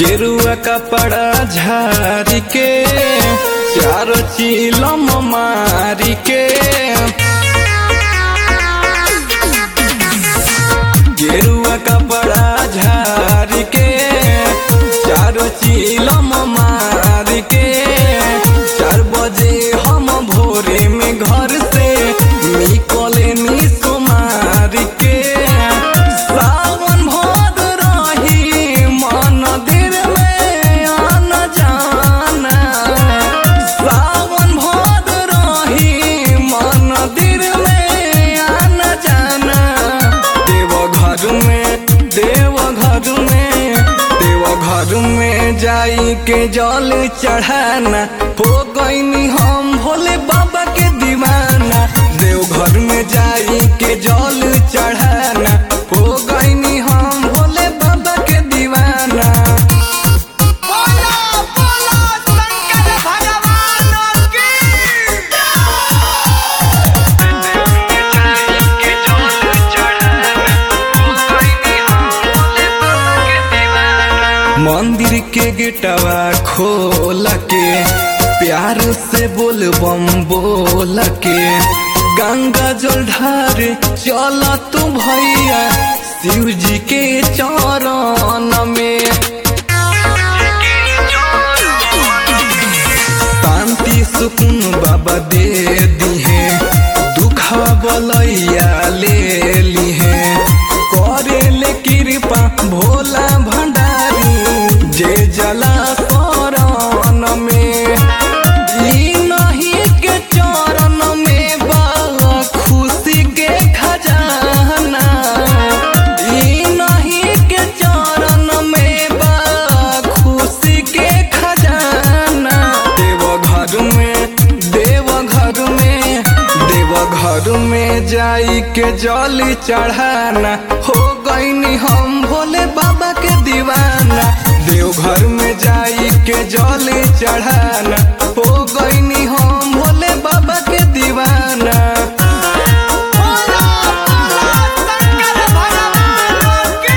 गेरुआ कपड़ा झारी के चार चिलम मारी के गेरुआ कपड़ा झारी के चार चिलम मारी के चार बजे हम भोरे में घर से निकले नी सुमार के सावन भोद रही मंदिर में आना जाना सावन भोद रही मंदिर में आना जाना देव घर में देव घर में देव घर में जाई के जल चढ़ाना हो गईनी हम भोले बाबा के दीवाना देव घर में जाई के जल चढ़ाना हो गईनी हम भोले बाबा के दीवाना बोलो बोलो शंकर भगवान की मंदिर के गेटवा खोल के प्यार से बोल बम बोल के गंगा जल ढार चल तू भैया शिव जी के चरण में शांति सुकून बाबा दे दिहे दुखा बलैया ले लिहे करे ले कृपा भोला भंडारी जे जला शरण में ई नहीं के चरण में बा खुशी के खजाना ई नहीं के चरण में बा खुशी के खजाना देव घर में देव घर में देव घर में जाई के जल चढ़ाना हो गईनी हम भोले बाबा के दीवाना देव घर में जाई के जल चढ़ाना हो गईनी हम भोले बाबा के दीवाना बोलो बोलो शंकर भगवान की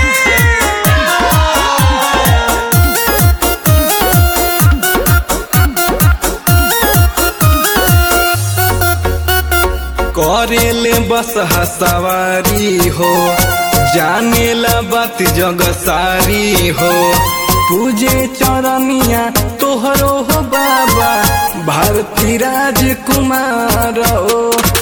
करेले बस सवारी हो जाने ला बात जग सारी हो पूजे चरनिया तोहरो हो बाबा भारती राजकुमार हो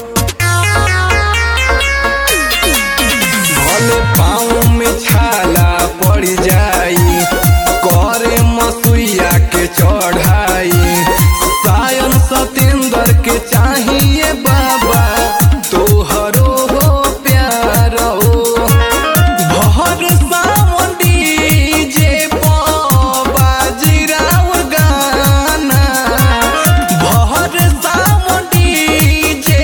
भले पाँव में छाला पड़ जाई करे मसुइया के चढ़ाई सायन सतेंद्र के चाहिए बाबा तोहरो हो प्यार हो भर सावन डीजे बाजीराव गाना भर सावन डीजे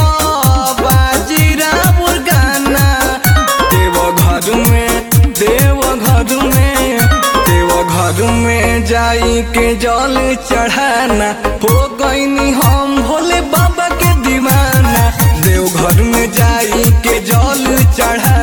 बाजीराव गाना देव घर में देव घर में देव घर में जाई के जल चढ़ाना हो गईनी हम भोले बाबा के दीवाना देव घर में जाई के जल चढ़ा